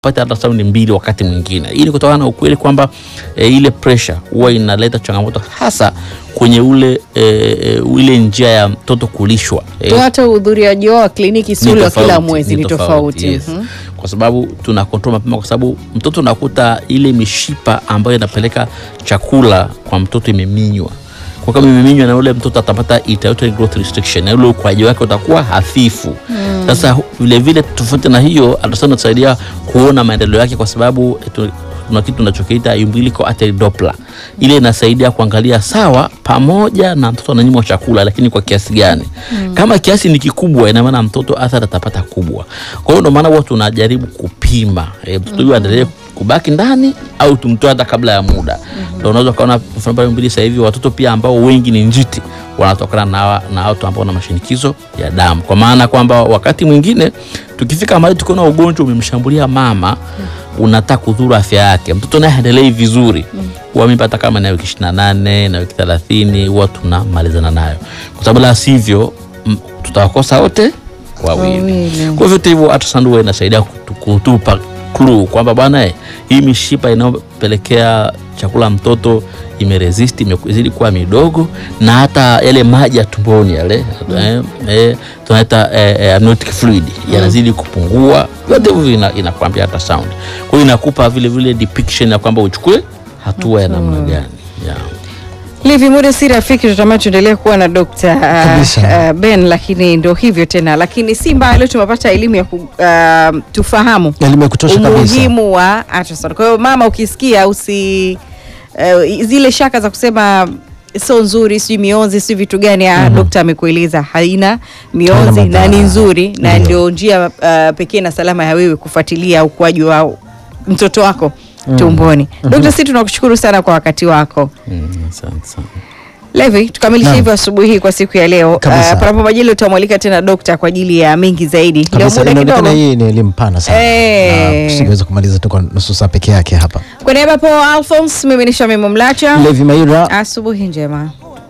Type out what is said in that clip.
pata ultrasound mbili wakati mwingine. Hii ni kutokana na ukweli kwamba e, ile pressure huwa inaleta changamoto hasa kwenye ule e, e, ile njia ya mtoto kulishwa e, Tu hata uhudhuriaji wao wa kliniki si ni ule wa kila tofauti, mwezi ni tofauti. yes. Mhm. Kwa sababu tuna control mapema, kwa sababu mtoto unakuta ile mishipa ambayo inapeleka chakula kwa mtoto imeminywa. Kwa kama imeminywa na ule mtoto atapata iterative growth restriction, na ule ukuaji wake utakuwa hafifu. Sasa vile vile tofauti na hiyo, ultrasound inasaidia kuona maendeleo yake, kwa sababu eh, tu- kuna kitu tunachokiita umbilical artery Doppler. Ile inasaidia kuangalia sawa, pamoja na mtoto ananyimwa chakula, lakini kwa kiasi gani. Kama kiasi ni kikubwa, ina maana mtoto athari atapata kubwa. Kwa hiyo ndio maana huwa tunajaribu kupima e, mtoto huyu aendelee kubaki ndani au tumtoe hata kabla ya muda. Ndio unaweza ukaona mfano pale mbili sasa hivi watoto pia ambao wengi ni njiti wanatokana na hawa- na watu ambao wana mashinikizo ya damu, kwa maana kwamba wakati mwingine tukifika mahali tukiona ugonjwa umemshambulia mama unataka kudhuru afya yake, mtoto naye haendelei vizuri huwa mimba hata kama na wiki ishirini na nane na wiki thelathini huwa tunamalizana nayo, kwa sababu la sivyo m- tutawakosa wote wawili. Wawili. Kwa vyote hivyo ultrasound huwa inasaidia kutu- kutupa clue kwamba bwana eh, hii mishipa inayopelekea chakula mtoto imeresist imezidi kuwa midogo, na hata yale maji ya tumboni yale eh, eh, tunaita eh, eh, amniotic fluid yanazidi kupungua. Vyote hivyo ina- inakwambia ultrasound. Kwa hiyo inakupa vile vile depiction ya kwamba uchukue hatua ya namna gani yeah. Livi muda si rafiki, tutamani tuendelee kuwa na Dr. Kabisa. uh, Ben, lakini ndio hivyo tena, lakini si mbaya, leo tumepata elimu ya ku, uh, tufahamu Elimu ya kutosha kabisa. umuhimu wa ultrasound. Kwa hiyo mama, ukisikia usi uh, zile shaka za kusema sio nzuri, sijui mionzi, sijui vitu gani, mm dokta amekueleza haina mionzi Haina na ni madhara. nzuri na Ndio. ndio njia uh, pekee na salama ya wewe kufuatilia ukuaji wa mtoto wako tumboni. Dokta, si tunakushukuru sana kwa wakati wako. Mm, asante sana. Levi, tukamilishe Naam. hivyo asubuhi hii kwa siku ya leo. Kabisa. Uh, panapo majali utamwalika tena dokta kwa ajili ya mengi zaidi. Leo kabisa muda inaonekana kidogo. hii ni elimu pana sana Eh. Na tusingeweza kumaliza tu kwa nusu saa peke yake hapa Kwa niaba ya Paul Alphonse, mimi ni Shamim Mlacha. Levi Maira Asubuhi njema.